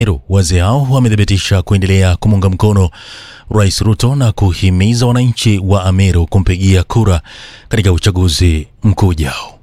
Wazee hao wamethibitisha kuendelea kumuunga mkono Rais Ruto na kuhimiza wananchi wa Ameru kumpigia kura katika uchaguzi mkuu ujao.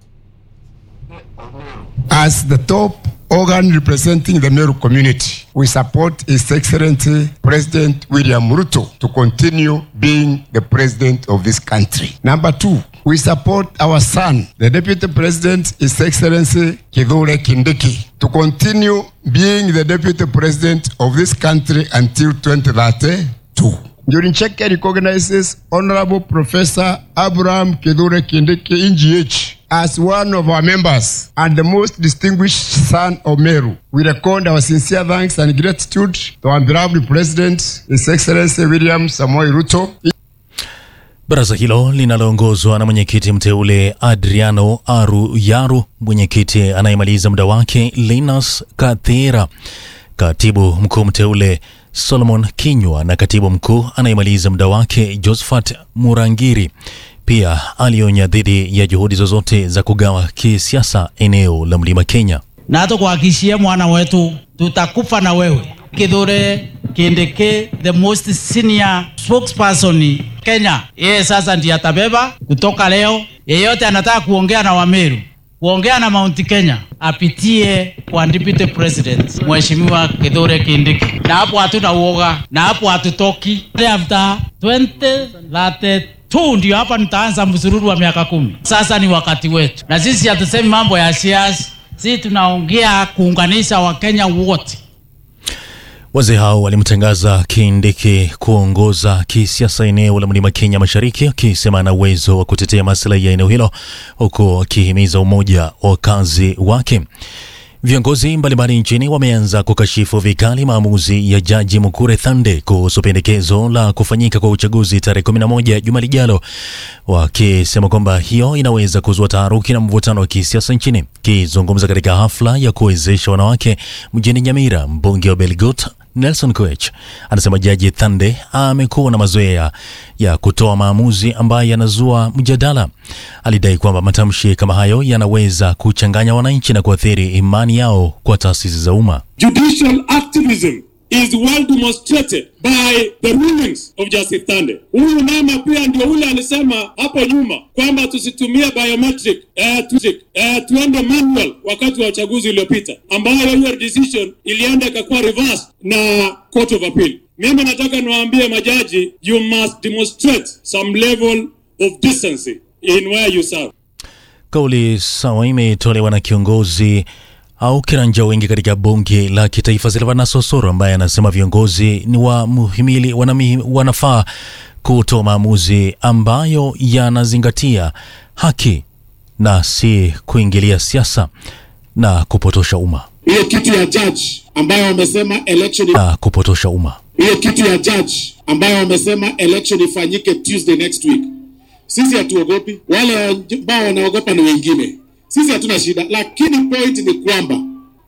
As the top organ representing the Meru community, we support His Excellency President William Ruto to continue being the president of this country. Number two, we support our son, the Deputy President, His Excellency Kithure Kindiki, to continue being the Deputy President of this country until 2032. During check recognizes Honorable Professor Abraham Kithure Kindiki in GH as one of our members and the most distinguished son of Meru. We record our sincere thanks and gratitude to our beloved President, His Excellency William Samoei Ruto. Baraza hilo linaloongozwa na mwenyekiti mteule Adriano Aru Yaru, mwenyekiti anayemaliza muda wake Linus Kathira, katibu mkuu mteule Solomon Kinywa na katibu mkuu anayemaliza muda wake Josephat Murangiri pia alionya dhidi ya juhudi zozote za kugawa kisiasa eneo la Mlima Kenya. na tukuhakikishie mwana wetu tutakufa na wewe. Kithure Kindiki, the most senior spokesperson Kenya, yeye sasa ndiye atabeba kutoka leo. Yeyote anataka kuongea na Wameru, kuongea na Mount Kenya, apitie kwa deputy president Mheshimiwa Kithure Kindiki, na hapo hatuna uoga, na hapo hatutoki. After 2032 ndio hapa nitaanza msururu wa miaka kumi. Sasa ni wakati wetu, na sisi hatusemi mambo ya siasa, sisi tunaongea kuunganisha Wakenya wote. Wazee hao walimtangaza Kindiki kuongoza kisiasa eneo la Mlima Kenya Mashariki, akisema ana uwezo wa kutetea maslahi ya eneo hilo, huku akihimiza umoja wa wakazi wake. Viongozi mbalimbali nchini wameanza kukashifu vikali maamuzi ya Jaji Mukure Thande kuhusu pendekezo la kufanyika kwa uchaguzi tarehe 11 juma lijalo, wakisema kwamba hiyo inaweza kuzua taharuki na mvutano wa kisiasa nchini. Kizungumza katika hafla ya kuwezesha wanawake mjini Nyamira, mbunge wa Belgut Nelson Koech anasema Jaji Thande amekuwa na mazoea ya kutoa maamuzi ambayo yanazua mjadala. Alidai kwamba matamshi kama hayo yanaweza kuchanganya wananchi na kuathiri imani yao kwa taasisi za umma. Judicial activism is well demonstrated by the rulings of Justice Thande. Huyu mama pia ndio ule alisema hapo nyuma kwamba tusitumie biometric eh, tu, eh, tuende manual wakati wa uchaguzi uliopita, ambayo hiyo decision ilienda ikakuwa reversed na Court of Appeal. Mimi nataka niwaambie majaji, you must demonstrate some level of decency in where you serve. Kauli sawa imetolewa na kiongozi au kiranja wengi katika bunge la kitaifa Silvanus Osoro ambaye anasema viongozi ni wa muhimili wanami, wanafaa kutoa maamuzi ambayo yanazingatia haki na si kuingilia siasa na kupotosha umma Hiyo kitu ya judge ambayo wamesema election na kupotosha umma. hiyo kitu ya judge ambayo wamesema election ifanyike Tuesday next week. Sisi hatuogopi, wale ambao wanaogopa ni wengine. Sisi hatuna shida, lakini point ni kwamba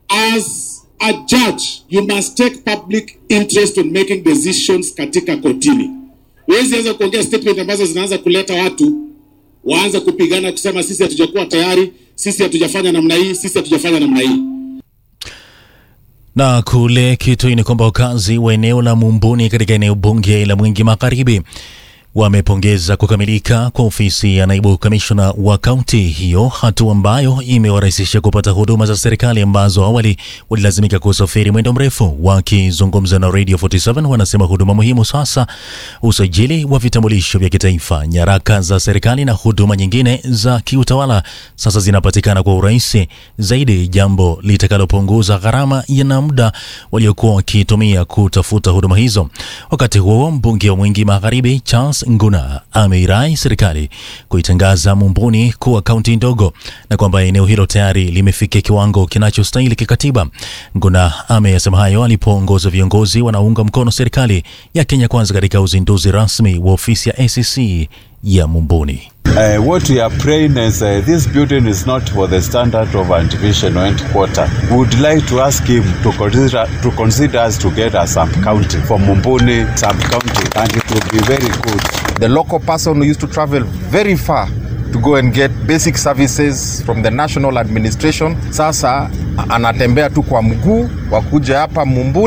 as a judge you must take public interest in making decisions katika kotini. Huwezi anza kuongea statement ambazo zinaanza kuleta watu waanze kupigana kusema sisi hatujakuwa tayari, sisi hatujafanya namna hii, sisi hatujafanya namna hii. Na kule Kitui ni kwamba wakazi wa eneo la Mumbuni katika eneo bunge la Mwingi Magharibi wamepongeza kukamilika kwa ofisi ya naibu kamishna wa kaunti hiyo, hatua ambayo imewarahisisha kupata huduma za serikali ambazo awali walilazimika kusafiri mwendo mrefu. Wakizungumza na Radio 47 wanasema huduma muhimu sasa, usajili wa vitambulisho vya kitaifa, nyaraka za serikali na huduma nyingine za kiutawala sasa zinapatikana kwa urahisi zaidi, jambo litakalopunguza gharama na muda waliokuwa wakitumia kutafuta huduma hizo. Wakati huo mbunge wa Mwingi Magharibi Charles Nguna ameirai serikali kuitangaza Mumbuni kuwa kaunti ndogo na kwamba eneo hilo tayari limefikia kiwango kinachostahili kikatiba. Nguna ameyasema hayo alipoongoza viongozi wanaounga mkono serikali ya Kenya Kwanza katika uzinduzi rasmi wa ofisi ya ACC ya Mumbuni. Uh, what we are praying is uh, this building is not for the standard of a division or quarter. We would like to ask him to consider to consider us to get a sub county for Mumbuni sub county, and it will be very good. The local person who used to travel very far to go and get basic services from the national administration, sasa anatembea tu kwa mguu wakuja hapa Mumbuni.